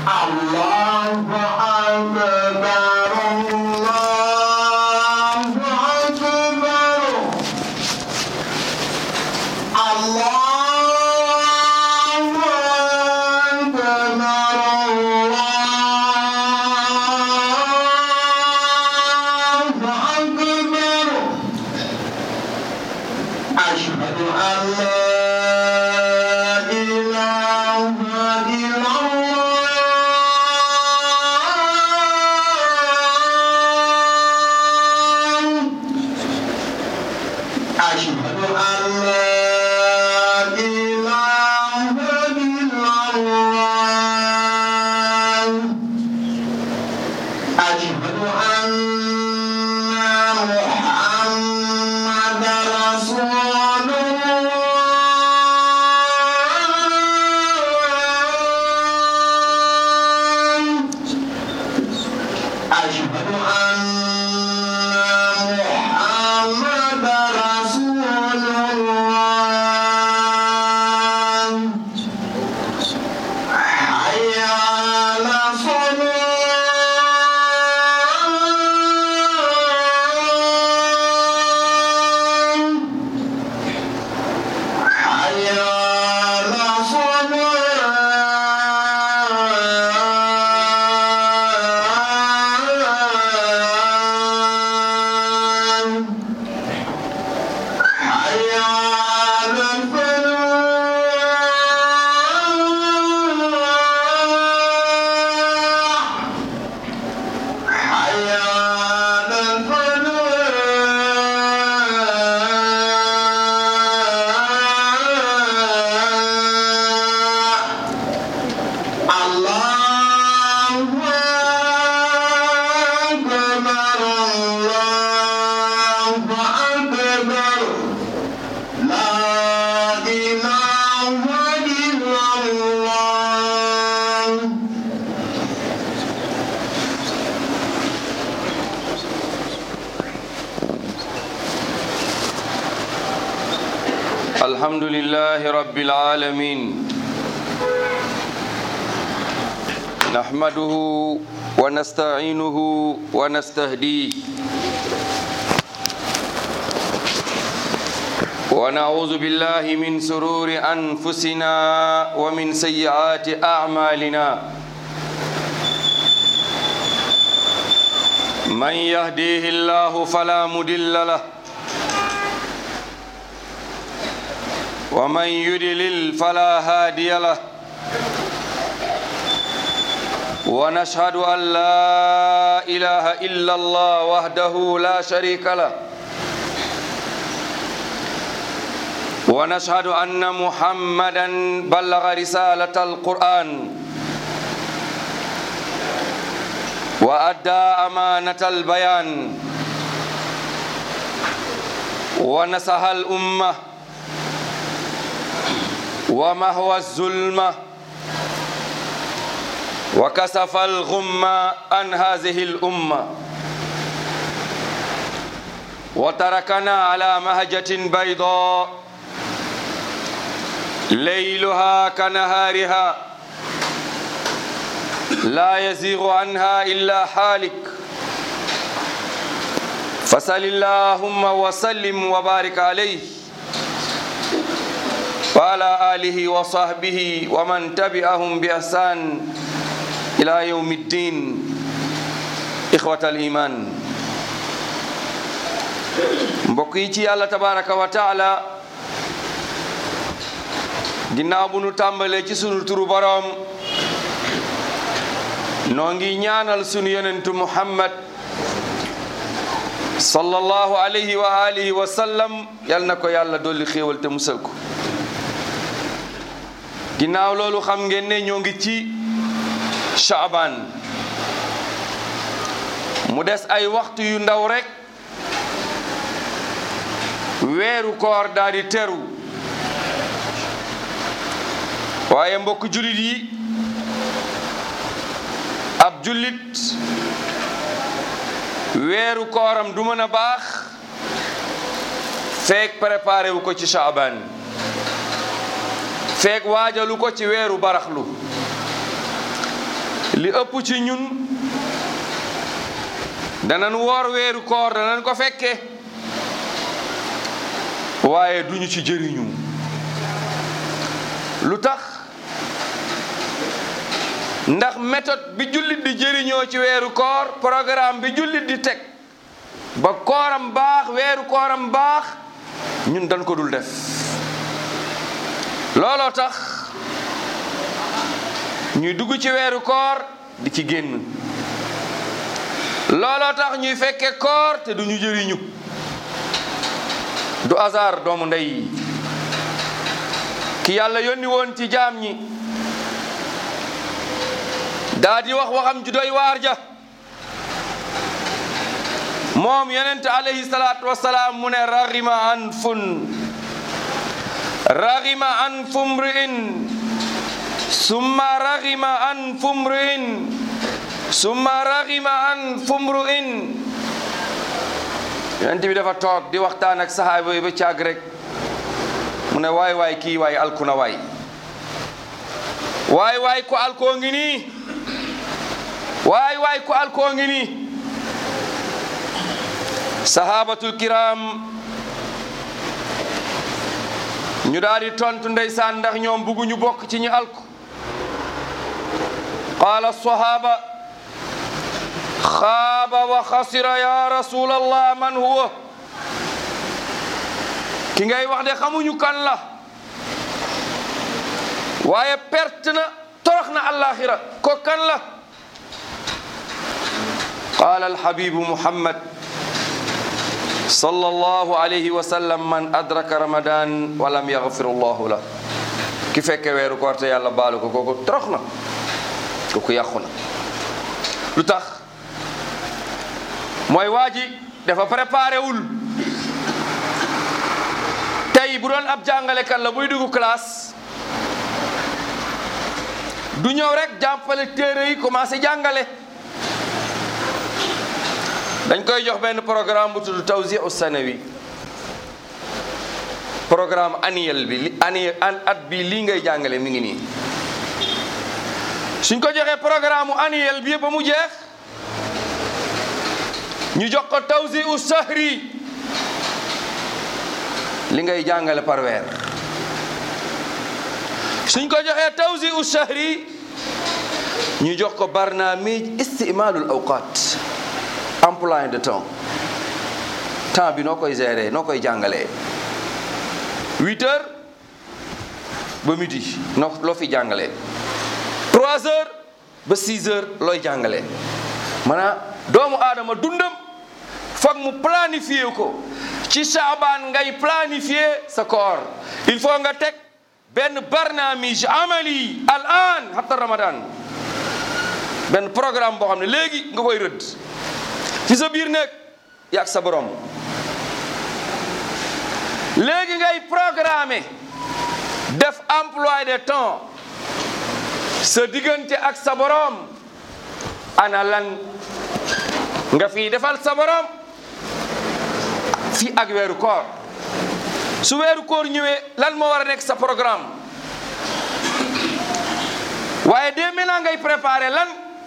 الله أكبر الله أكبر الله أكبر الله أكبر أشهد أن لا إله إلا الله أشهد أن لا إله إلا الله أشهد أن محمد رسول الله أشهد أن محمد رسول الله حي على الصلاة حي على الصلاة حي على الفلاح حي على الفلاح الله أكبر الله أكبر لا إله إلا الله الحمد لله رب العالمين نحمده ونستعينه ونستهديه ونعوذ بالله من سرور أنفسنا ومن سيئات أعمالنا من يهديه الله فلا مضل له ومن يدلل فلا هادي له ونشهد أن لا إله إلا الله وحده لا شريك له ونشهد أن محمدا بلغ رسالة القرآن وأدى أمانة البيان ونصح الأمة ومهوى الظلمة وكسف الغم عن هذه الأمة وتركنا على مهجة بيضاء ليلها كنهارها لا يزيغ عنها إلا حالك فصل اللهم وسلم وبارك عليه وعلى آله وصحبه ومن تبعهم بإحسان إلى يوم الدين إخوة الإيمان mbokk yi ci yàlla tabaraka wa taala ginnaaw bu nu tàmbalee ci sunu turu boroom noo ngi ñaanal sunu yonentu muhammad sallallahu alayhi wa alihi wa sallam yal na ko yàlla dolli xéewal te musal ko ginnaaw loolu xam ngeen ne ñoo ngi ci Shaaban mu des ay waxtu yu ndaw rekk weeru koor daal di teru waaye mbokk jullit yi ab jullit weeru kooram du mën a baax feek préparé wu ko ci Shaaban feek waajalu ko ci weeru baraxlu li ëpp ci ñun danañ woor weeru koor danañ ko fekke waaye duñu ci jëriñu lu tax ndax méthode bi jullit di jëriñoo ci weeru koor programme bi jullit di teg ba kooram baax weeru kooram baax ñun dañ ko dul def looloo tax ñuy dugg ci weeru koor di ci génn looloo tax ñuy fekke koor te duñu jëriñu du hasard doomu ndey ki yàlla yónni woon ci jaam ñi daa di wax waxam ju doy waar ja moom yonent alayhi salaatu wasalaam mu ne raxima an fun raxima an fumri'in summa raxima an fumri'in summa raxima an fumri'in yonent bi dafa toog di waxtaan ak sahaaba yi ba caag rek mu ne waay waay kii waay alku na waay waay waay ko alkoo ngi nii waay waay ko alkoo ngi nii sahabatul kiram ñu daal di tontu ndeysaan ndax ñoom bugguñu bokk ci ñu alku qaala sahaba xaaba wa xasira ya rasulallah man huwa ki ngay wax de xamuñu kan la waaye perte na torox na alaxira ko kan la qaala alhabibu muhammad sallallahu alayhi wa sallam man adraka ramadan wa lam yaghfir allahu la ki fekke weeru koor te yàlla baalu ko kooku torox na kooku yàqu na lu tax mooy waa ji dafa préparé wul tey bu doon ab jàngalekat la buy dugg classe du ñëw rek jàppale téere yi commencé jàngale dañ koy jox benn programme bu tudd tawsiu sanawi programme annuel bi li annuel at bi lii ngay jàngale mi ngi nii suñ ko joxee programme annuel bi ba mu jeex ñu jox ko tawsiu sahri li ngay jàngale par weer suñ ko joxee tawsiu sahri ñu jox ko barnaamij istimalul awqat emploi de temps temps bi noo koy gérer noo koy jàngalee huit heures ba midi noo loo fi jàngalee trois heures ba six heures looy jàngalee maanaam doomu aadama dundam foog mu planifier ko ci saabaan ngay planifier sa koor il faut nga teg benn barnaamij amali al an hatta ramadan benn programme boo xam ne léegi nga koy rëdd ci sa biir nekk yaag sa borom léegi ngay programmer def emploi de temps sa diggante ak sa borom ana lan nga fii defal sa borom fii ak weeru koor su weeru koor ñëwee lan moo war a nekk sa programme waaye dee maintenant ngay préparer lan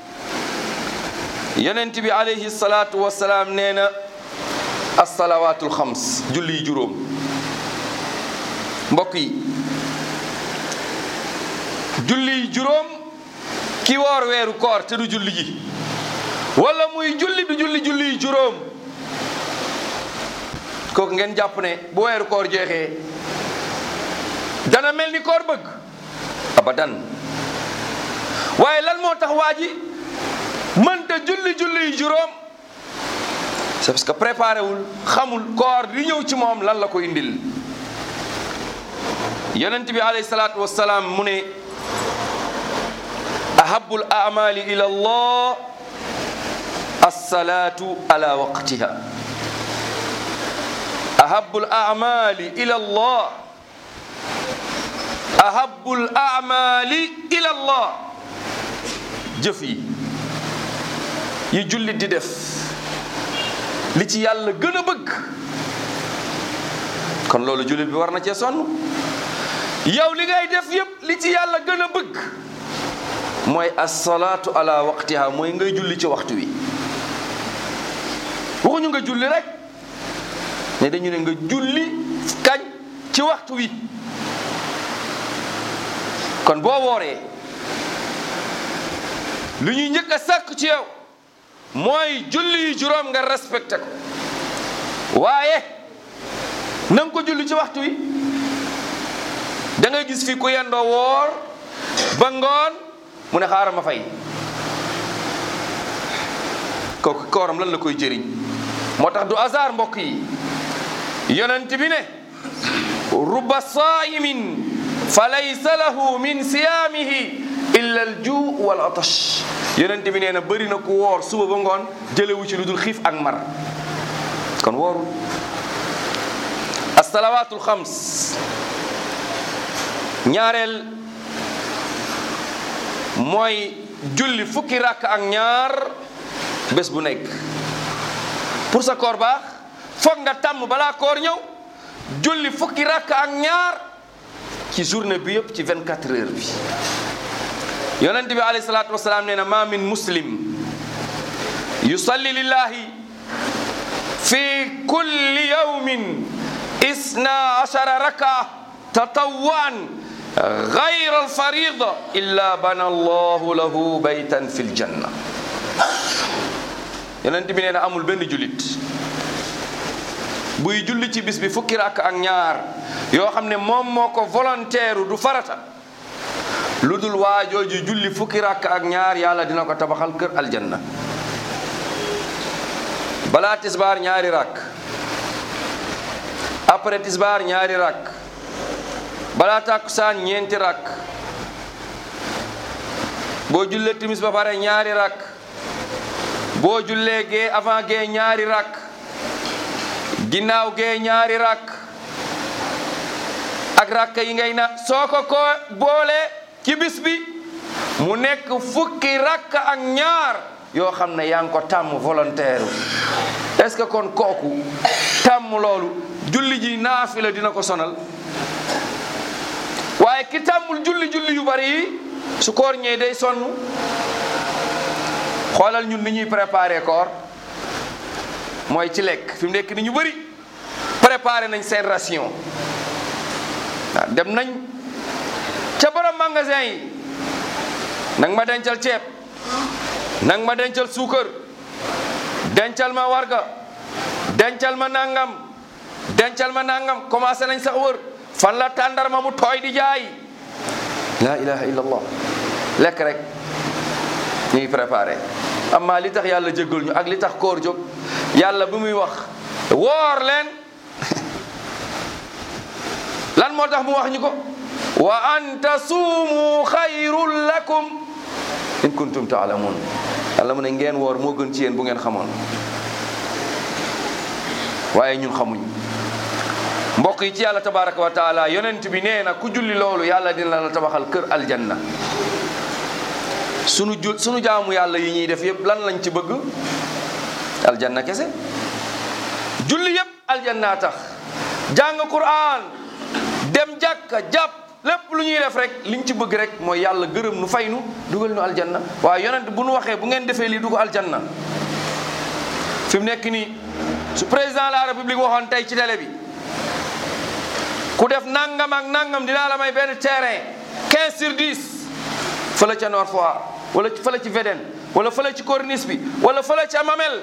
yonent bi alayhi salaatu wasalaam nee na assalawaatul xams julli juróom mbokk yi julli juróom ki woor weeru koor te du julli ji wala muy julli du julli julli juróom kooku ngeen jàpp ne bu weeru koor jeexee dana mel ni koor bëgg abadan waaye lan moo tax waa ji mënta julli julli juróom c'est parce que préparé wul xamul koor di ñëw ci moom lan la ko indil yonent bi alayhi salaatu wassalaam mu ne ahabul amali ila allah alsalatu ala waqtiha ahabul amali ila allah ahabul amali ila allah jëf yi yi jullit di def li ci yàlla gën a bëgg kon loolu jullit bi war na cee sonn yow li ngay def yépp li ci yàlla gën a bëgg mooy assalaatu ala waqtiha mooy ngay julli ci waxtu wi waxuñu nga julli rek ne dañu ne nga julli kañ ci waxtu wi kon boo wooree lu ñuy njëkk a sàkk ci yow mooy julli yu juróom nga respecté ko waaye na nga ko julli ci waxtu wi da ngay gis fi ku yendoo woor ba ngoon mu ne xaaral ma fay kooku kooram lan la koy jëriñ moo tax du hasard mbokk yi yonent bi ne rubba saa'imin fa laysa lahu min siyaamihi illa al juu wal atash yonent bi nee na bëri na ku woor suba ba ngoon jëlewu ci lu dul xiif ak mar kon woorul assalawaatul xams ñaareel mooy julli fukki rakk ak ñaar bés bu nekk pour sa koor baax foog nga tàmm balaa koor ñëw julli fukki rakk ak ñaar ci journée bi yëpp ci 24 heures bi yonent bi alayhi salaatu wasalaam nee na ma min muslim yusalli lillahi fi kulli yawmin isna ashara raka tatawwan gayra alfarida illa bana allahu lahu baytan fi ljanna yonent bi nee na amul benn jullit buy julli ci bis bi fukki rakk ak ñaar yoo xam ne moom moo ko volontaire du farata lu dul waajooju julli fukki rakk ak ñaar yàlla dina ko tabaxal kër aljanna balaa tisbaar ñaari rakk après tisbaar ñaari rakk balaa tàkkusaan ñeenti rakk boo jullee timis ba pare ñaari rakk boo jullee gee avant gee ñaari rakk ginnaaw gee ñaari rakk ak rakk yi ngay na soo ko ko boole ci bis bi mu nekk fukki rakk ak ñaar yoo xam ne yaa ngi ko tàmm volontaire est-ce que kon kooku tàmm loolu julli ji naafila dina ko sonal waaye ki tàmmul julli julli yu bari yi su koor ñëwee day sonn xoolal ñun ni ñuy préparer koor mooy ci lekk fi mu nekk ni ñu bëri préparer nañ seen ration waaw dem nañ ca borom magasin yi nang ma dencal ceeb nang ma dencal suukar dencal ma warga dencal ma nangam dencal ma nangam commencé nañ sax wër fan la tàndarma mu tooy di jaay la ilaha illallah lekk rek ñuy préparé amma li tax yàlla jéggal ñu ak li tax koor jóg yàlla bi muy wax woor leen lan moo tax mu wax ñu ko wa an tasuumu xayrun lakum in kuntum taalamun yàlla mu ne ngeen woor moo gën ci yéen bu ngeen xamoon waaye ñun xamuñ mbokk yi ci yàlla tabaraka wa taala yonent bi nee na ku julli loolu yàlla dina la tabaxal kër aljanna sunu ju sunu jaamu yàlla yi ñuy def yëpp lan lañ ci bëgg aljanna kese julli yëpp aljanna tax jàng quran dem jàkka jàpp lépp lu ñuy def rek liñ ci bëgg rek mooy yàlla gërëm nu fay nu dugal nu aljanna waaye yonent bu nu waxee bu ngeen defee lii dugg aljanna fi mu nekk nii su président de la république waxoon tey ci télé bi ku def nangam ak nangam dinaa la may benn terrain 15 sur 10 fële ca Nord Foire wala fële ci Védène wala fële ci corniche bi wala fële ca Mamel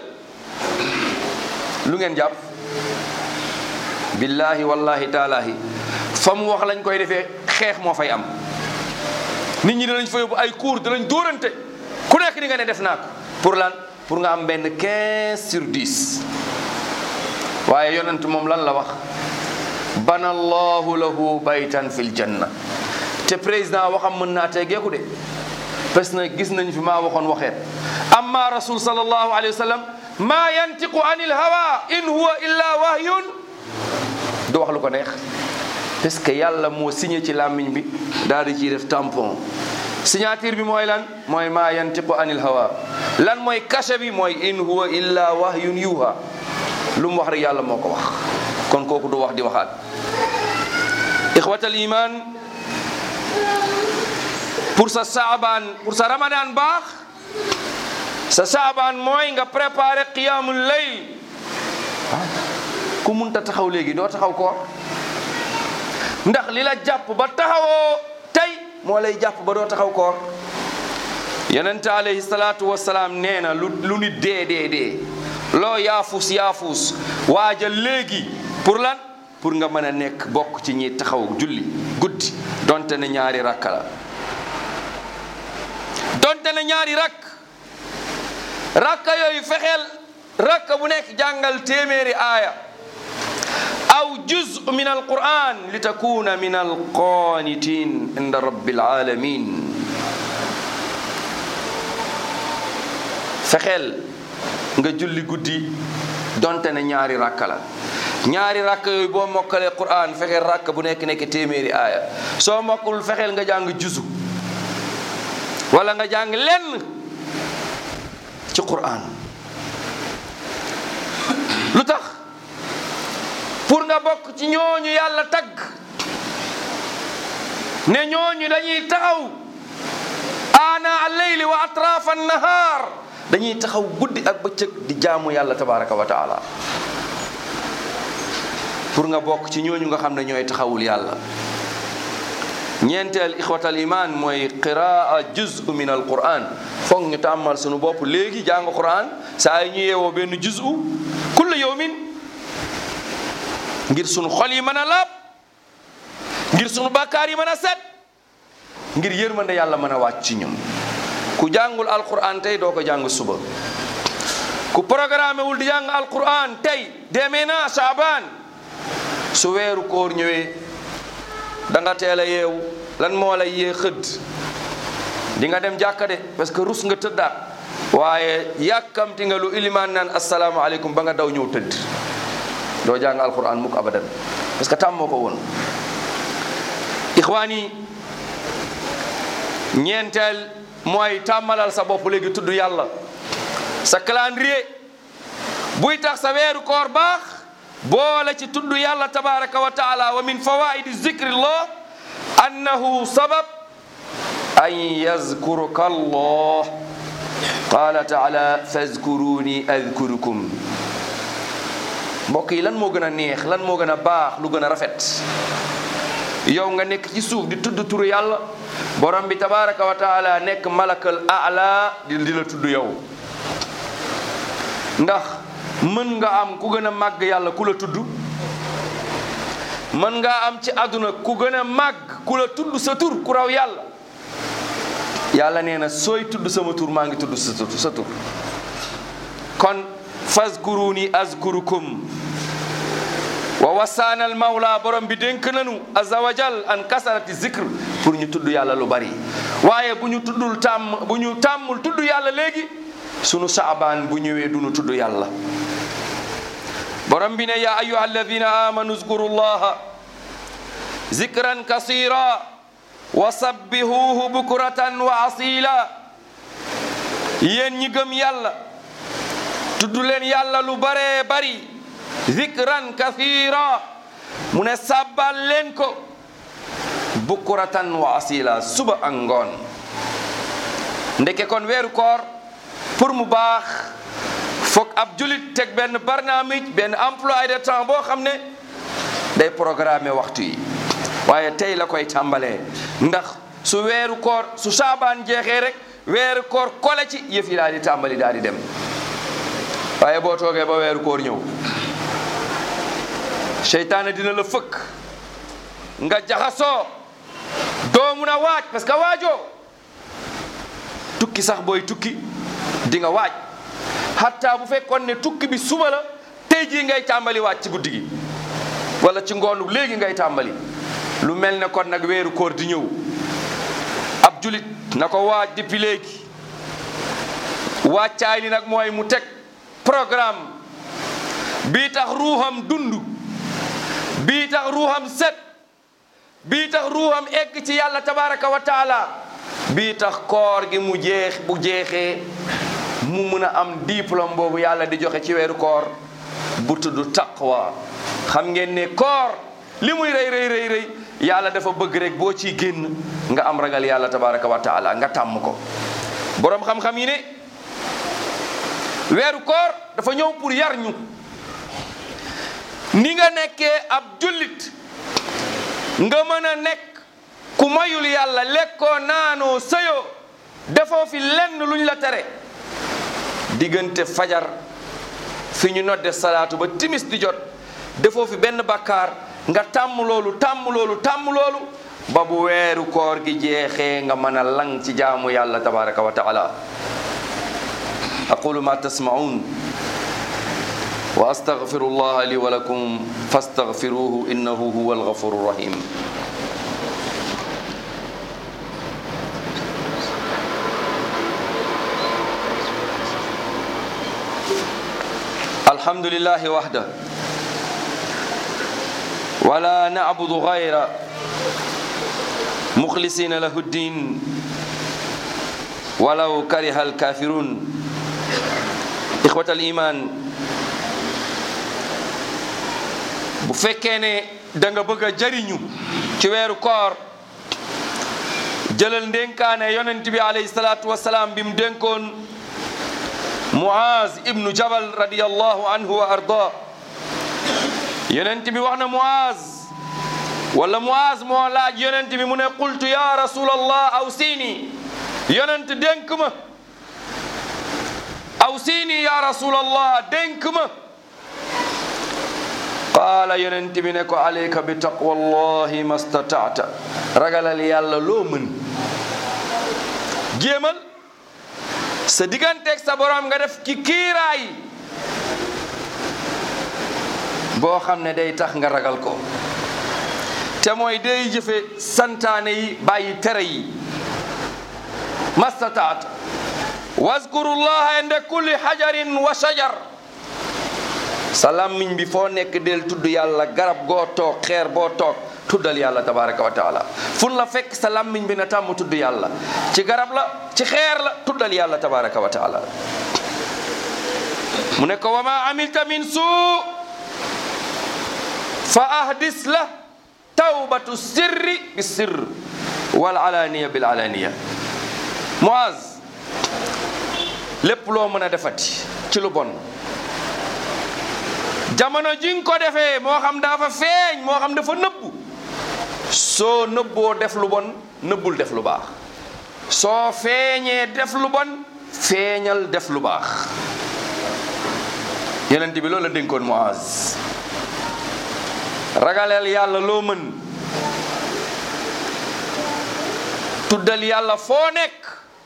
lu ngeen jàpp billahi wallahi taalahi fa mu wax lañ koy defee xeex moo fay am nit ñi danañ fa yóbbu ay cours danañ dóorante ku nekk di nga ne def naa ko pour lan pour nga am benn 15 sur 10 waaye yonent moom lan la wax bana allahu lahu baytan fil janna te président waxam mën naa tegeeku de parce que gis nañ fi maa waxoon waxeet amma rasul sallallahu alayhi wa sallam maa yantiqu anil hawa in huwa illa wahyun du wax lu ko neex parce que yàlla moo signé ci làmmiñ bi daal di ciy def tampon signature bi mooy lan mooy maa yantiqu anil hawa lan mooy cachet bi mooy in huwa illa wahyun yuha lu mu wax rek yàlla moo ko wax kon kooku du wax di waxaat ixwatal iman pour sa saabaan pour sa ramadan baax sa saabaan mooy nga préparer qiyamul layl ku munta taxaw léegi doo taxaw koor ndax li la jàpp ba taxawoo tey moo lay jàpp ba doo taxaw koor yonente alayhi salaatu wasalaam nee na lu lu nit dee dee dee loo yaafus yaafus waajal léegi pour lan pour nga mën a nekk bokk ci ñi taxaw julli guddi donte ne ñaari rakka la donte ne ñaari rakk rakka yooyu fexeel rakka bu nekk jàngal téeméeri aaya aw juz min alquran li takuna min alqanitin inda rabbil alamin fexeel nga julli guddi donte ne ñaari rakka la ñaari rakka yooyu boo mokkalee quran fexeel rakka bu nekk nekk téeméeri aaya soo mokkul fexeel nga jàng juzu wala nga jàng lenn ci quran lu tax pour nga bokk ci ñooñu yàlla tagg ne ñooñu dañuy taxaw ana alleyli wa atrafa annahar dañuy taxaw guddi ak bëccëg di jaamu yàlla tabaraka wa taala pour nga bokk ci ñooñu nga xam ne ñooy taxawul yàlla ñeenteel ixwatal iman mooy qiraa juzu min al quran foog ñu tàmmal sunu bopp léegi jàng quran saa yi ñu yeewoo benn juzu kulla yawmin ngir sunu xol yi mën a laab ngir sunu bàkkaar yi mën a set ngir yërmande yàlla mën a wàcc ci ñun ku jàngul alquran tey doo ko jàng suba ku programme wul di jàng alquran tey demee na Shaaban su weeru koor ñëwee da nga teel a yeewu lan moo lay yee xëdd di nga dem jàkka de parce que rus nga tëddaat waaye yàkkamti nga lu ilimaan naan asalaamaaleykum ba nga daw ñëw tëdd doo jàng alquran mukk abadan parce que tàmmoo ko woon ixwaan yi ñeenteel mooy tàmmalal sa bopp léegi tudd yàlla sa calendrier buy tax sa weeru koor baax boole ci tudd yàlla tabaraka wa taala wa min fawaidi zikrillah annahu sabab an yazkuruka allah qala taala fazkuruni adkurukum mbokk yi lan moo gën a neex lan moo gën a baax lu gën a rafet yow nga nekk ci suuf di tudd turu yàlla borom bi tabaraka wa taala nekk malakal ala di di la tudd yow ndax mën nga am ku gën a màgg yàlla ku la tudd mën nga am ci àdduna ku gën a màgg ku la tudd sa tur ku raw yàlla yàlla nee na sooy tudd sama tur maa ngi tudd sa tur sa tur kon fazkuruni azkurukum wa wasaana al mawla borom bi dénk nanu azza wa jal an kasarati zikr pour ñu tudd yàlla lu bari waaye bu ñu tuddul tàmm bu ñu tàmmul tudd yàlla léegi sunu saabaan bu ñëwee du ñu tudd yàlla borom bi ne ya ayuha alladina amanu zkuru llaha zikran kasira wa sabbihuhu bukratan wa asila yéen ñi gëm yàlla tudd leen yàlla lu bare bari zikran kathira mu ne sabbal leen ko bukuratan wa asila suba ak ngoon ndeke kon weeru koor pour mu baax foog ab julit teg benn barnaamij benn emploi de temps boo xam ne day programme waxtu yi waaye tey la koy tàmbalee ndax su weeru koor su saabaan jeexee rek weeru koor kole ci yëf yi daal di tàmbali daal di dem waaye boo toogee ba weeru koor ñëw seytaane dina la fëkk nga jaxasoo doo mun a waaj parce que waajoo tukki sax booy tukki di nga waaj hatta bu fekkoon ne tukki bi suba la tey jii ngay tàmbali waaj ci guddi gi wala ci ngoonu léegi ngay tàmbali lu mel ne kon nag weeru koor di ñëw ab julit na ko waaj depuis léegi wàccaay li nag mooy mu teg programme bii tax ruuxam dund bii tax ruuxam set bii tax ruuxam egg ci yàlla tabaraka wa taala bii tax koor gi mu jeex bu jeexee mu mun a am diplôme boobu yàlla di joxe ci weeru koor bu tudd taqwa xam ngeen ne koor li muy rëy rëy rëy rëy yàlla dafa bëgg rek boo ciy génn nga am ragal yàlla tabaraka wa taala nga tàmm ko boroom xam-xam yi ne weeru koor dafa ñëw pour yar ñu ni nga nekkee ab jullit nga mën a nekk ku mayul yàlla lekkoo naanoo sëyoo defoo fi lenn luñ la tere diggante fajar fi ñu nodde salaatu ba timis di jot defoo fi benn bakkaar nga tàmm loolu tàmm loolu tàmm loolu ba bu weeru koor gi jeexee nga mën a lang ci jaamu yàlla tabaraka wa taala aqulu ma tasmaun wa astaghfiru allah li wa lakum fastaghfiruhu innahu huwa alghafuru rahim الحمد لله وحده ولا نعبد غيره مخلصين له الدين ولو كره الكافرون إخوة الإيمان bu fekkee ne da nga bëgg a jariñu ci weeru koor jëlal ndénkaane yonent bi alayhi salaatu wasalaam bi mu dénkoon Muaz ibnu Jabal radiyallahu anhu wa arda yonent bi wax na Muaz wala Muaz moo laaj yonent bi mu ne qultu ya rasulallah aw siini yonent dénk ma aw siini ya rasulallah dénk ma qaala yonent bi ne ko alayka bi taqwallahi mastataata ragalal yàlla loo mën jéemal sa digganteeg sa borom nga def ci kiiraay boo xam ne day tax nga ragal ko te mooy day jëfe santaane yi bàyyi tere yi mastataat wazkurullaha inda kulli hajarin wa shajar sa làmmiñ bi foo nekk del tudd yàlla garab goo toog xeer boo toog tuddal yàlla tabaraka wa taala fun la fekk sa làmmiñ bi na tàmm tudd yàlla ci garab la ci xeer la tuddal yàlla tabaraka wa taala mu ne ko wa ma amilta min suu fa ahdis la tawbatu sirri bi sirr wal alaniya bil alaniya Muaz lépp loo mën a defati ci lu bon jamono ji nga ko defee moo xam dafa feeñ moo xam dafa nëbbu soo nëbboo def lu bon nëbbul def lu baax soo feeñee def lu bon feeñal def lu baax yenent bi loolu la dénkoon Muaz ragaleel yàlla loo mën tuddal yàlla foo nekk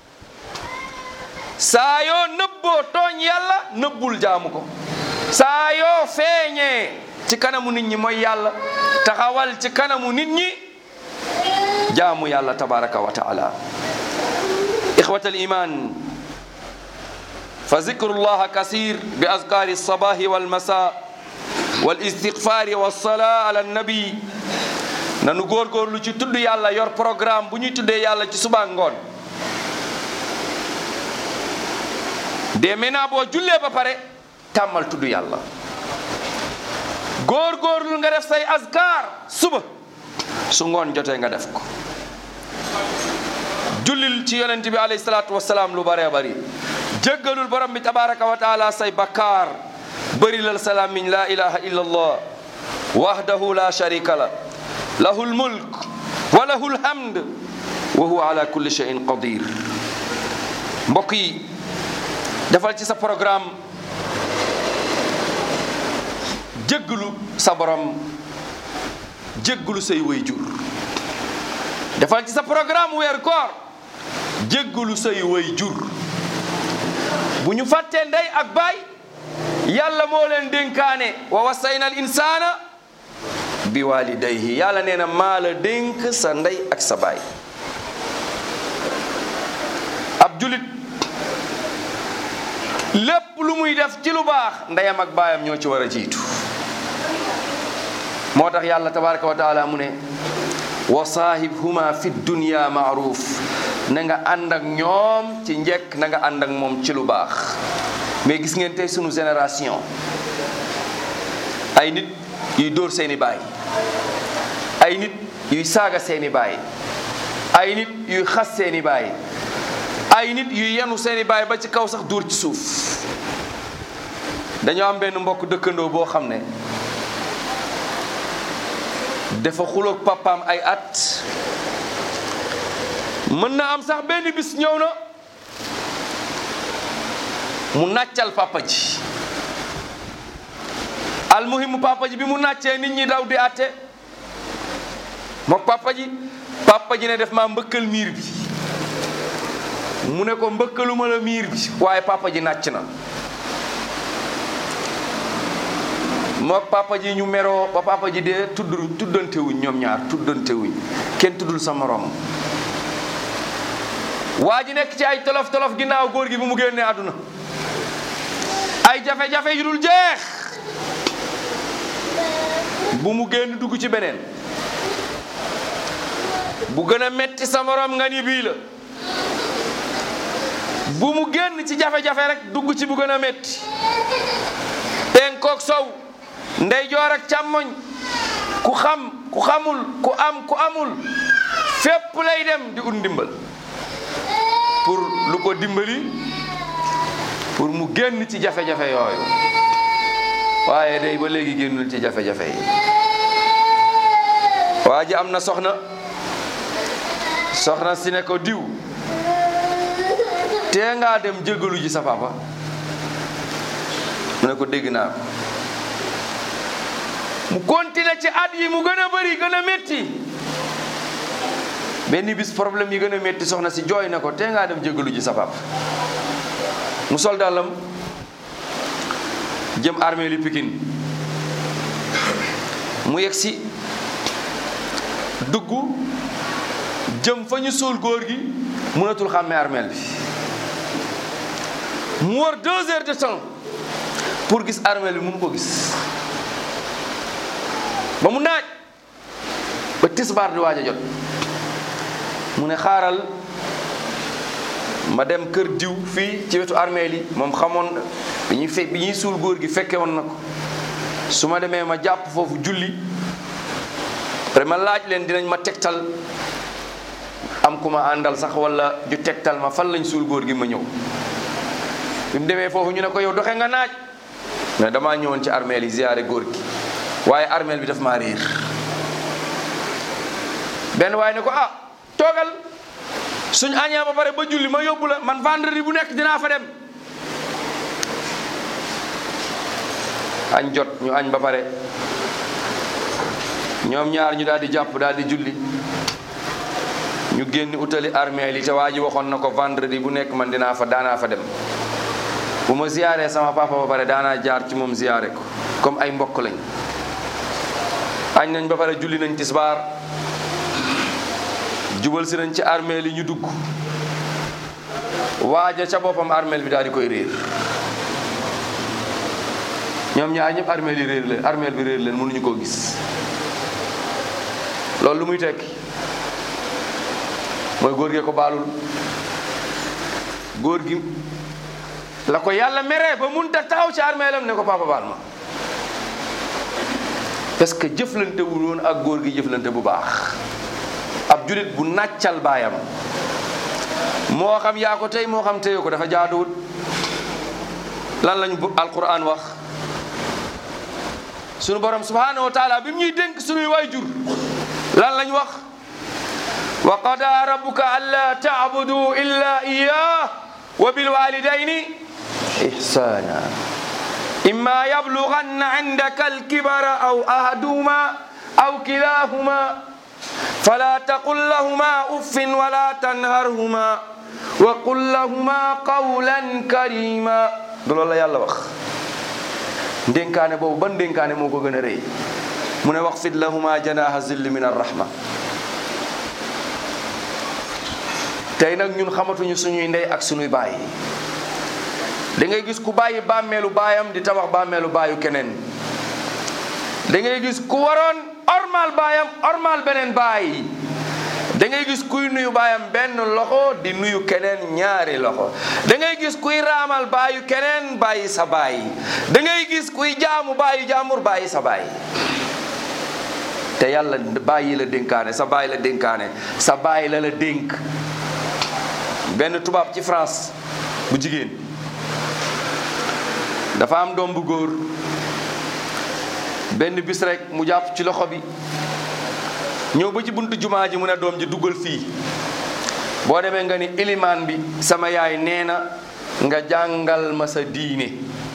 saa yoo nëbboo tooñ yàlla nëbbul jaamu ko saa yoo feeñee ci kanamu nit ñi mooy yàlla taxawal ci kanamu nit ñi jaamu yàlla tabaraka wa taala ixwat aliman fa zikru llaha kasir bi azkari alsabahi walmasa walistigfari walsala ala annabi nanu góorgóorlu ci tudd yàlla yor programme bu ñuy tuddee yàlla ci suba ngoon de maintenant boo jullee ba pare tàmmal tudd yàlla góor-góorlu nga def say azkar suba su ngoon jotee nga def ko jullil ci yonent bi alayhi salaatu wasalaam lu bëree bëri jéggalul borom bi tabaraka wa taala say bakkaar bëri lal salaamiñ la ilaha illa allah wahdahu la sharika la lahu lmulk wa lahu lhamd wa huwa ala kulli cheyin qadir mbokk yi defal ci sa programme jéggalu sa borom jéggalu say waajur defal ci sa programme weer koor jéggalu say waajur bu ñu fàttee ndey ak baay yàlla moo leen dénkaane wa wasayna al insana bi walidayhi yàlla nee na maa la dénk sa ndey ak sa baay ab julit lépp lu muy def ci lu baax ndeyam ak baayam ñoo ci war a jiitu moo tax yàlla tabaraka wa taala mu ne wa saahibhuma fi dunya maaruf na nga ànd ak ñoom ci njekk na nga ànd ak moom ci lu baax mais gis ngeen tey sunu génération ay nit yuy dóor seeni baay ay nit yuy saaga seeni baay ay nit yuy xas seeni baay ay nit yuy yenu seeni baay ba ci kaw sax dóor ci suuf dañoo am benn mbokk dëkkandoo boo xam ne dafa xuloog papaam ay at mën na am sax benn bis ñëw na mu nàccal papa ji almuhimu papa ji bi mu nàccee nit ñi daw di àtte mook papa ji papa ji ne def maa mbëkkal miir bi mu ne ko mbëkkaluma la miir bi waaye papa ji nàcc na mook papa ji ñu meroo ba papa ji dee tudd tuddantewuñ ñoom ñaar tuddantewuñ kenn tuddul sa morom waa ji nekk ci ay tolof tolof ginnaaw góor gi bu mu génnee àdduna ay jafe-jafe yu dul jeex bu mu génn dugg ci beneen bu gën a metti sa morom nga ni bii la bu mu génn ci jafe-jafe rek dugg ci bu gën a metti penkook sow ndeyjoor ak càmmoñ ku xam ku xamul ku am ku amul fépp lay dem di ut ndimbal pour lu ko dimbali pour mu génn ci jafe-jafe yooyu waaye day ba léegi génnul ci jafe-jafe yi waa ji am na soxna soxna si ne ko diw tee ngaa dem jégalu ji sa papa mu ne ko dégg naa ko mu continué ci at yi mu gën a bëri gën a métti benn bis problème yi gën a métti soxna si jooy na ko tee ngaa dem jégalu ji sa papa mu sol dàllam jëm armée li Pikine mu yegg si dugg jëm fa ñu suul góor gi mënatul xàmmee armeel bi mu war deux heures de temps pour gis armeel bi mënu ko gis ba mu naaj ba tisbaar di waaj a jot mu ne xaaral ma dem kër diw fii ci wetu armeel yi moom xamoon bi ñuy fe bi ñuy suul góor gi fekke woon na ko su ma demee ma jàpp foofu julli après ma laaj leen dinañ ma tegtal am ku ma àndal sax wala ju tegtal ma fan lañ suul góor gi ma ñëw bi mu demee foofu ñu ne ko yow doxe nga naaj mais damaa ñëwoon ci armeel yi ziyaare góor gi waaye armeel bi daf maa réer benn waaye ne ko ah toogal suñ añee ba pare ba julli ma yóbbu la man vendredi bu nekk dinaa fa dem añ jot ñu añ ba pare ñoom ñaar ñu daal di jàpp daal di julli ñu génn utali armée li te waa ji waxoon na ko vendredi bu nekk man dinaa fa daanaa fa dem bu ma ziyaaree sama papa ba pare daanaa jaar ci moom ziyaare ko comme ay mbokk lañ añ nañ ba pare julli nañ tisbaar jubal si nañ ci armée li ñu dugg waaja ca boppam armée bi daal di koy réer ñoom ñaar ñëpp armée li réer leen armée bi réer leen mënuñu koo gis loolu lu muy tekki mooy góor gee ko baalul góor gi la ko yàlla meree ba mun ta taxaw ci armée lam ne ko papa baal ma parce que jëflante wu woon ak góor gi jëflante bu baax ab julit bu nàccal baayam moo xam yaa ko tey moo xam téye ko dafa jaaduwut lan lañu bu alquran wax sunu borom subhanahu wa taala bi mu ñuy dénk sunuy waajur lan lañ wax wa qada rabbuka alla taabudu illa iyah wa bilwalidayni ihsana imma yablughanna indaka alkibara aw ahaduhuma aw kilahuma fala taqul lahuma uffin wala tanharhuma wa qul lahuma qawlan karima du loolu la yàlla wax ndénkaane boobu ban ndénkaane moo ko gën a rëy mu ne wax fit lahuma janaha zilli min arrahma tey nag ñun xamatuñu suñuy ndey ak suñuy baay da ngay gis ku bàyyi bàmmeelu baayam di tabax bàmmeelu baayu keneen da ngay gis ku waroon ormal baayam ormal beneen baay da ngay gis kuy nuyu baayam benn loxo di nuyu keneen ñaari loxo da ngay gis kuy raamal baayu keneen bàyyi sa baay da ngay gis kuy jaamu baayu jaamur bàyyi sa baay te yàlla bàyyi la dénkaane sa bàyyi la dénkaane sa bàyyi la la dénk benn tubaab ci France bu jigéen dafa am doom bu góor benn bis rek mu jàpp ci loxo bi ñëw ba ci buntu jumaa ji mu ne doom ji duggal fii boo demee nga ni ilimaan bi sama yaay nee na nga jàngal ma sa diine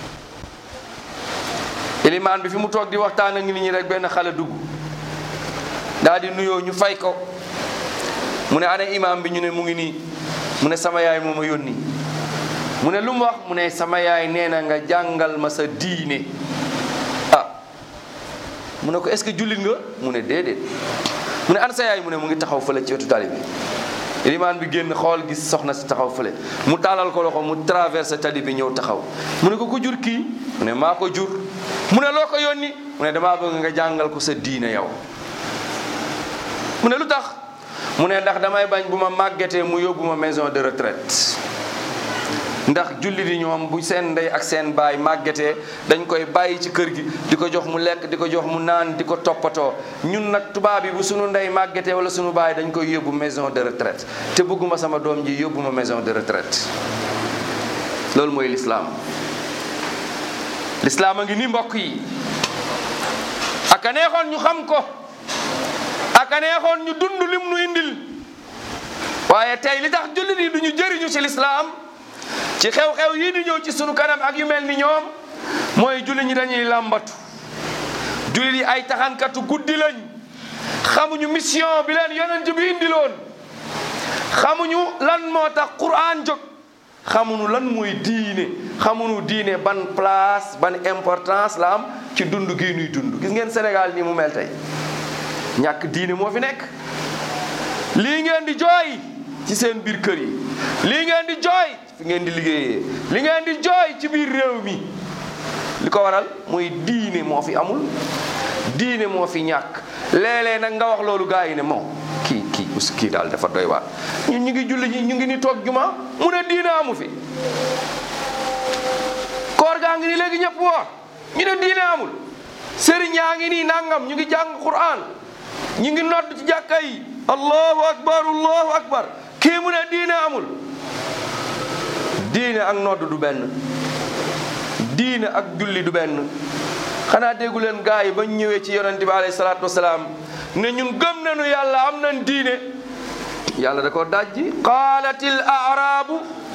ilimaan bi fi mu toog di waxtaan ak nit ñi rek benn xale dugg daal di nuyoo ñu fay ko mu ne ana imaam bi ñu ne mu ngi nii mu ne sama yaay moo ma yónni mu ne lu mu wax mu ne sama yaay nee na nga jàngal ma sa diine ah mu ne ko est-ce que jullit nga mu ne déedéet mu ne ana sa yaay mu ne mu ngi taxaw fële ci wetu tali bi ilimaan bi génn xool gis soxna si taxaw fële mu taalal ko loxo mu traversé tali bi ñëw taxaw mu ne ko ku jur kii mu ne maa ko jur mu ne loo ko yónni mu ne damaa bëgg nga jàngal ko sa diine yow mu ne lu tax mu ne ndax damay bañ bu ma màggetee mu yóbbu ma maison de retraite ndax jullit yi ñoom bu seen ndey ak seen baay màggetee dañ koy bàyyi ci kër gi di ko jox mu lekk di ko jox mu naan di ko toppatoo ñun nag tubaab yi bu sunu ndey màggetee wala sunu baay dañ koy yóbbu maison de retraite te bëgguma sama doom ji yóbbu ma maison de retraite loolu mooy lislaam lislaam a ngi ni mbokk yi aka neexoon ñu xam ko aka neexoon ñu dund lim nu indil waaye tey li tax jullit yi duñu jëriñu ci lislaam ci xew-xew yii di ñëw ci sunu kanam ak yu mel ni ñoom mooy jullit ñi dañuy làmbatu jullit yi ay taxankatu guddi lañ xamuñu mission bi leen yonent bi indiloon xamuñu lan moo tax Qur'an jóg xamuñu lan mooy diine xamuñu diine ban place ban importance la am ci dund gii nuy dund gis ngeen Sénégal nii mu mel tey ñàkk diine moo fi nekk lii ngeen di jooy ci seen biir kër yi lii ngeen di jooy fi ngeen di liggéeyee li ngeen di jooy ci biir réew mi li ko waral mooy diine moo fi amul diine moo fi ñàkk léeg-léeg nag nga wax loolu gaa yi ne moom kii kii us kii daal dafa doy waar ñun ñu ngi julli ñi ñu ngi ni toog juma mu ne diine amu fi koor gaa ngi ni léegi ñëpp woor ñu ne diine amul sëriñ yaa ngi nii nangam ñu ngi jàng Qur'an ñu ngi nodd ci jàkka yi allahu akbar allahu akbar kii mu ne diine amul diine ak nodd du benn diine ak julli du benn xanaa déggu leen gaa yi ba ñëwee ci yonente bi alayhi salaatu wasalaam ne ñun gëm nañu yàlla am nañ diine yàlla da ko dajji qaalatil arabu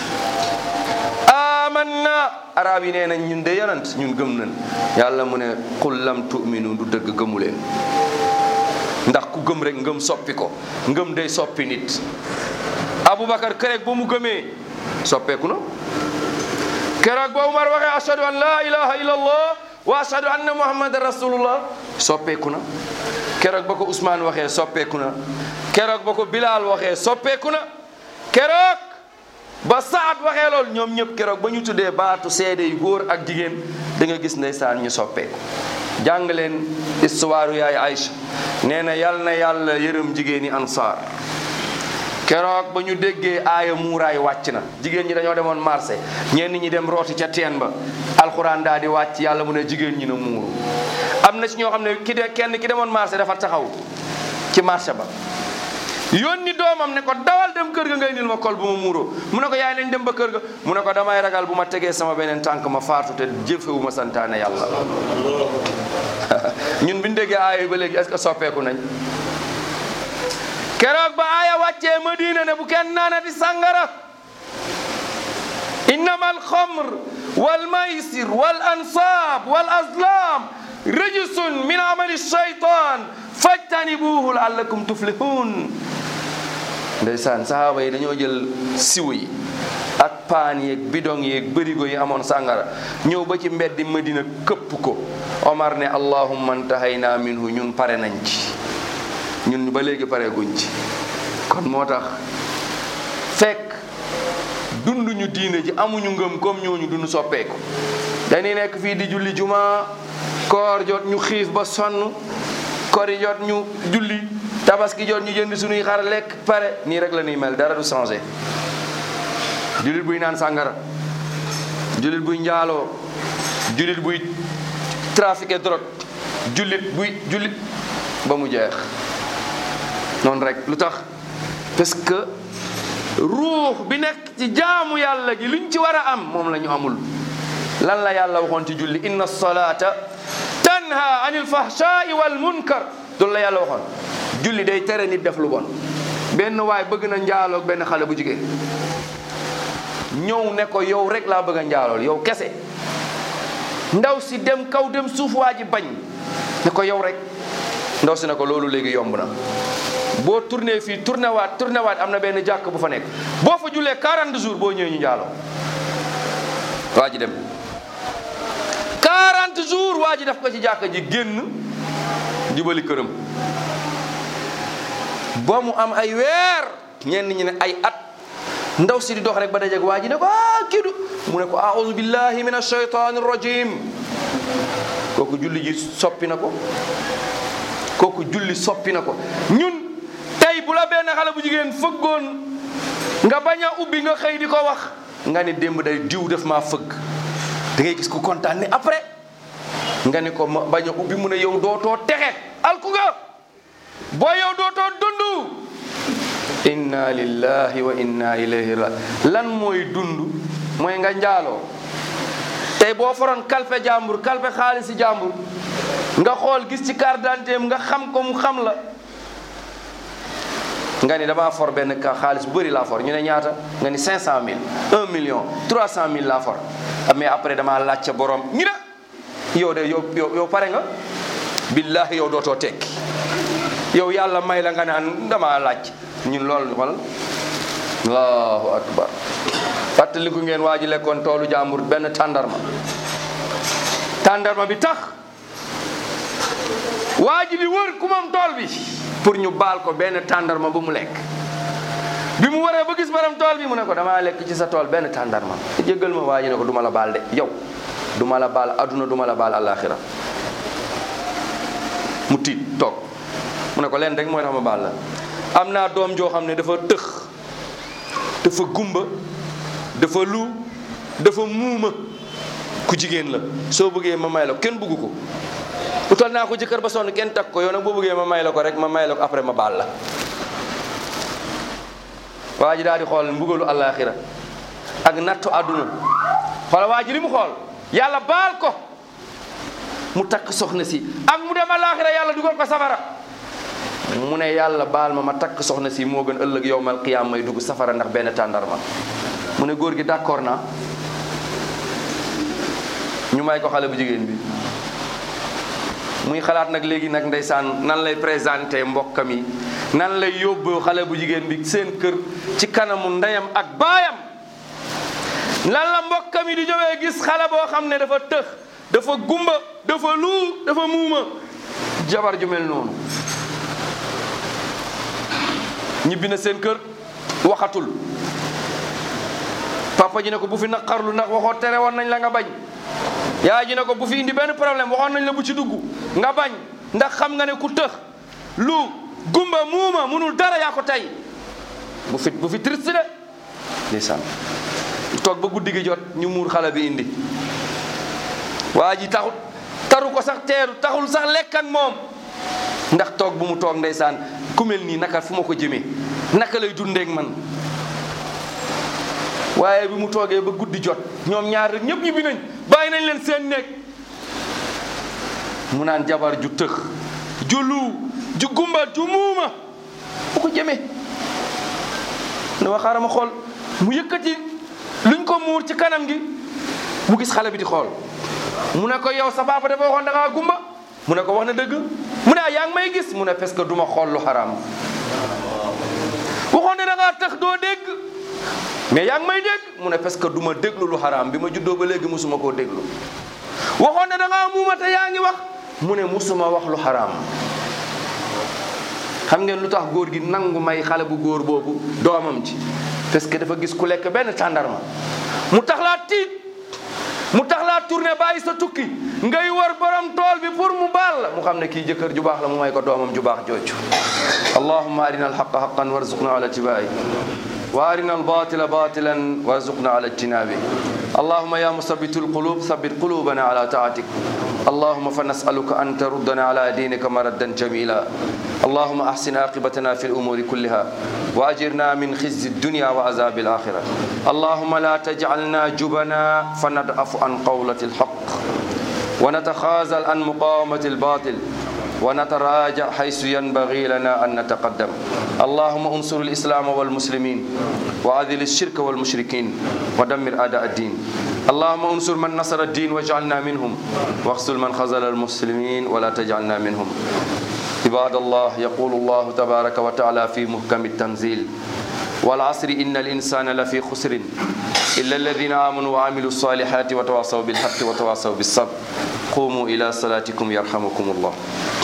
amanna arab yi nee nañ ñun de yonent ñun gëm nañ yàlla mu ne qul lam tu'minu du dëgg gëmu leen ndax ku gëm rek ngëm soppi ko ngëm day soppi nit aboubacar keroog ba mu gëmee soppeeku na keroog ba umar waxee ashhadu an la ilaha illa allah wa ashhadu anna muhammadan rasulullah soppeeku na keroog ba ko ousmane waxee soppeeku na keroog ba ko bilal waxee soppeeku na keroog ba saat waxee lool ñoom ñëpp keroog ba ñu tuddee baatu seede yu góor ak jigéen da nga gis ndeysaan ñu soppeeku jàng leen histoire yaay Aïcha nee na yal na yàlla yërëm jigéen ñi ansaar keroog ba ñu déggee aaya muuraay wàcc na jigéen ñi dañoo demoon marché ñenn ñi dem rooti ca teen ba alxuraan daal di wàcc yàlla mu ne jigéen ñi na muuru am na ci ñoo xam ne ki de kenn ki demoon marché dafa taxaw ci marché ba yónni doomam ne ko dawal dem kër ga ngay nil ma kol bu ma muuroo mu ne ko yaay nañ dem ba kër ga mu ne ko damay ragal bu ma tegee sama beneen tànk ma faatu te jëfewu ma santaane yàlla ñun bi ñu déggee aaya yi ba léegi est-ce que soppeeku nañ keroog ba aaya wàccee Madina ne bu kenn naanati sàngara innama alxamr wal maysir wal ansab wal azlam rijsun min amali shaytan fajtanibuhu laallakum tuflihun ndeysaan sahaaba yi dañoo jël siw yi ak paan yeeg bidong yeeg bërigo yi amoon sàngara ñëw ba ci mbeddi Madina këpp ko Omar ne allahumma antahayna minhu ñun pare nañ ci ñun ba léegi pare guñ ci kon moo tax fekk dunduñu diine ji amuñu ngëm comme ñooñu duñu soppeeku dañuy nekk fii di julli juma koor jot ñu xiif ba sonn kori jot ñu julli tabaski jot ñu jënd suñuy xar lekk pare nii rek la ñuy mel dara du changé jullit buy naan sàngara jullit buy njaaloo jullit buy trafiqué drogue jullit buy jullit ba mu jeex noonu rek lu tax parce que ruux bi nekk ci jaamu yàlla gi luñ ci war a am moom la ñu amul lan la yàlla waxoon ci julli inna salata tanha anil fahshai wal munkar loolu la yàlla waxoon julli day tere nit def lu bon benn waay bëgg na njaaloog benn xale bu jigéen ñëw ne ko yow rek laa bëgg a njaalool yow kese ndaw si dem kaw dem suuf waa ji bañ ne ko yow rek ndaw si ne ko loolu léegi yomb na boo tourné fii tourné waat tourné waat am na benn jàkk bu fa nekk boo fa jullee 40 jours boo ñëwee ñu njaaloo waa ji dem 40 jours waa ji def ko ci jàkk ji génn jubali këram ba mu am ay weer ñenn ñi ne ay at ndaw si di dox rek ba dajeeg waa ji ne ko ah kii du mu ne ko aouzu billahi min ashaytani rajim kooku julli ji soppi na ko kooku julli soppi na ko ñun tey bu la benn xale bu jigéen fëggoon nga bañ a ubbi nga xëy di ko wax nga ne démb day diw def maa fëgg da ngay gis ku kontaan ne après nga ne ko ma bañ a ubbi mu ne yow dootoo texe alku nga boo yow dootoo dundu inna lillahi wa inna ilayhi ra lan mooy dund mooy nga njaaloo tey boo foroon kalpe jàmbur kalpe xaalisi jàmbur nga xool gis ci carte d'identité nga xam ko mu xam la nga ni damaa for benn ka xaalis bu bëri laa for ñu ne ñaata nga ni 500000 1 million 300000 laa for mais après damaa laajte borom ñu ne yow de yow yow yow pare nga billahi yow dootoo tekki yow yàlla may la nga naan damaa laaj ñun loolu wala allahu akbar fàttaliku ngeen waa ji lekkoon toolu jàmbur benn tàndarma tàndarma bi tax waa ji di wër ku moom tool bi pour ñu baal ko benn tàndarma bu mu lekk bi mu waree ba gis borom tool bi mu ne ko damaa lekk ci sa tool benn tàndarma jéggal ma waa ji ne ko duma la baal de yow duma la baal aduna duma la baal alaxira mu tiit toog mu ne ko leen rek mooy tax ma baal la am naa doom joo xam ne dafa tëx dafa gumba dafa lu dafa muuma ku jigéen la soo bëggee ma may la ko kenn bëggu ko utal naa ko jëkkër ba sonn kenn takk ko yow nag boo bëggee ma may la ko rek ma may la ko après ma baal la waa ji daal di xool mbugalu àllaaxira ak nattu àdduna xoola waa ji li mu xool yàlla baal ko mu takk soxna si ak mu dem àllaaxira yàlla dugal ko safara mu ne yàlla baal ma ma takk soxna si moo gën ëllëg yowmal qiyaam may dugg safara ndax benn tàndarma mu ne góor gi d'accord naa ñu may ko xale bu jigéen bi muy xalaat nag léegi nag ndeysaan nan lay présenté mbokkam yi nan lay yóbbu xale bu jigéen bi seen kër ci kanamu ndeyam ak baayam lan la mbokkam yi di ñëwee gis xale boo xam ne dafa tëx dafa gumba dafa luu dafa muuma jabar ju mel noonu ñibbi na seen kër waxatul papa ji ne ko bu fi naqarlu ndax waxoo tere woon nañ la nga bañ yaay ji ne ko bu fi indi benn problème waxoon nañ la bu ci dugg nga bañ ndax xam nga ne ku tëx lu gumba muuma munul dara yaa ko tey bu fi bu fi triste de ndeysaan toog ba guddi gi jot ñu muur xale bi indi waa ji taxut taru ko sax teeru taxul sax lekk ak moom ndax toog bu mu toog ndeysaan ku mel nii naka fu ma ko jëmee naka lay dundeek man waaye bi mu toogee ba guddi jot ñoom ñaar rek ñëpp ñibbi nañ bàyyi nañ leen seen néeg mu naan jabar ju tëx ju lu ju gumba ju muuma fu ko jëmee ne ma xaaral ma xool mu yëkkati luñ ko muur ci kanam gi mu gis xale bi di xool mu ne ko yow sa papa dafa waxoon da ngaa gumba mu ne ko wax na dëgg mu ne ah yaa ngi may gis mu ne parce que du ma xool lu xaraam waxoon ne da ngaa tax doo dégg mais yaa ngi may dégg mu ne parce que du ma déglu lu xaraam bi ma juddoo ba léegi musuma koo déglu waxoon ne da ngaa muuma te yaa ngi wax mu ne musuma wax lu xaraam xam ngeen lu tax góor gi nangu may xale bu góor boobu doomam ci parce que dafa gis ku lekk benn tàndarma mu tax laa tiit mu tax laa tourné bàyyi sa tukki ngay war borom tool bi pour mu baal la mu xam ne kii jëkkër ju baax la mu may ko doomam ju baax jooju allahumma arina alhaqa haqan warzuqna ala tibai وارنا الباطل باطلا وارزقنا على اجتنابه اللهم يا مثبت القلوب ثبت قلوبنا على طاعتك اللهم فنسألك أن تردنا على دينك مردا جميلا اللهم أحسن عاقبتنا في الأمور كلها وأجرنا من خزي الدنيا وعذاب الآخرة اللهم لا تجعلنا جبنا فندعف عن قولة الحق ونتخاذل عن مقاومة الباطل ونتراجع حيث ينبغي لنا أن نتقدم اللهم انصر الإسلام والمسلمين وأذل الشرك والمشركين ودمر أعداء الدين اللهم انصر من نصر الدين واجعلنا منهم واخذل من خذل المسلمين ولا تجعلنا منهم عباد الله يقول الله تبارك وتعالى في محكم التنزيل والعصر إن الإنسان لفي خسر إلا الذين آمنوا وعملوا الصالحات وتواصوا بالحق وتواصوا بالصبر قوموا إلى صلاتكم يرحمكم الله